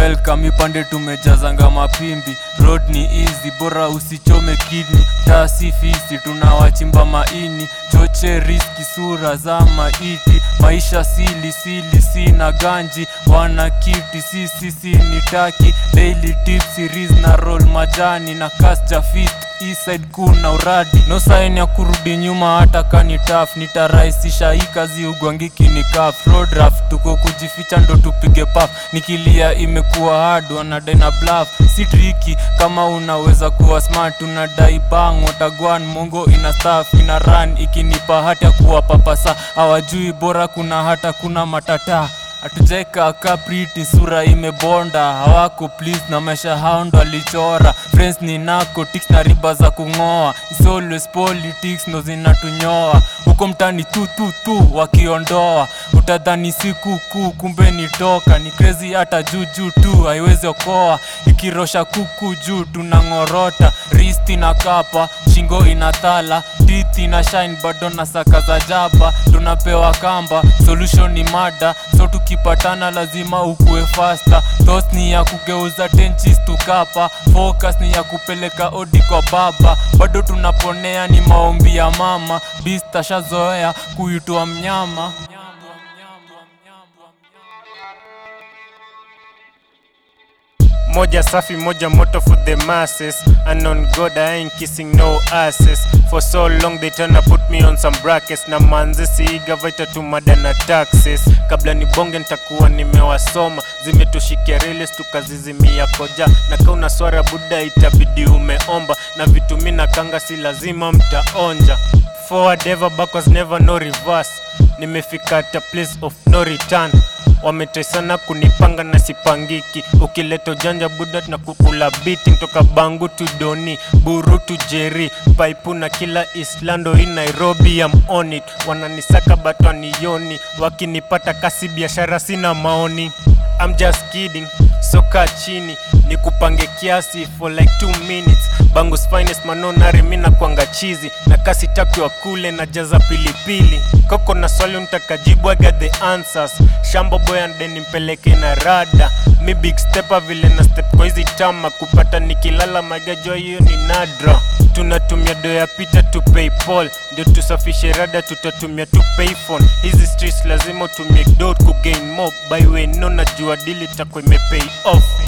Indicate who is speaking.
Speaker 1: welcome ipande tumejazanga mapimbi road ni easy bora usichome kidney tasi fisi tunawachimba maini choche riski sura za maiti maisha sili sili sina ganji wana kiti sisi si ni taki daily tips series na roll majani na kasja fit Eastside kuna uradi no sign ya kurudi nyuma hata kani taf nitarahisisha hii kazi ugwangiki ni kaf road draft tuko kujificha ndo tupige paf nikilia imekuwa hard wanadai na bluff si triki kama unaweza kuwa smart unadai bang watagwan mongo ina staff ina run ikinipa hati ya kuwa papasa hawajui bora kuna hata kuna matata hatujaeka kapriti sura imebonda hawako please na maisha hao ndo alichora friends ni narcotics na riba za kung'oa It's always politics ndo zinatunyoa huko mtani tu tu tu wakiondoa utadhani siku kuu kumbe ni toka ni crazy hata juu juu tu haiwezi okoa ikirosha kuku juu tunang'orota risti na kapa shingo inathala tithi na shine bado na saka za jaba tunapewa kamba solution ni mada so tukipatana lazima ukue fasta thoughts ni ya kugeuza tenchis tukapa focus ni ya kupeleka odi kwa baba bado tunaponea ni maombi ya mama bista shazoea kuitwa mnyama
Speaker 2: moja safi moja moto for the masses and on god i ain't kissing no asses for so long they tryna put me on some brackets na manzi siiga vaita tu mada na taxes kabla ni bonge nitakuwa nimewasoma zimetushikia reles tukazizimia koja na kauna swara buda itabidi umeomba na vitu mi na kanga si lazima mtaonja forward ever backwards never no reverse nimefika at a place of no return wametesana kunipanga na sipangiki ukileta ujanja buda na kukula biti toka bangu tu doni buru tu jeri paipu na kila islando hii nairobi am on it wananisaka batwanioni wakinipata kasi biashara sina maoni I'm just kidding soka chini ni kupange kiasi for like 2 minutes bangus finest manonari mina kwanga chizi na kasi tatu ya kule na jaza pilipili koko na swali mtakajibu I got the answers shambo boy and then nimpeleke na rada mi big stepper vile na step kwa hizi tama kupata nikilala magajwa hiyo ni nadra tunatumia do ya picha tu paypal ndio tusafishe rada tutatumia tu payphone hizi streets lazima utumie do kugain more by way no najua dili takwa imepay off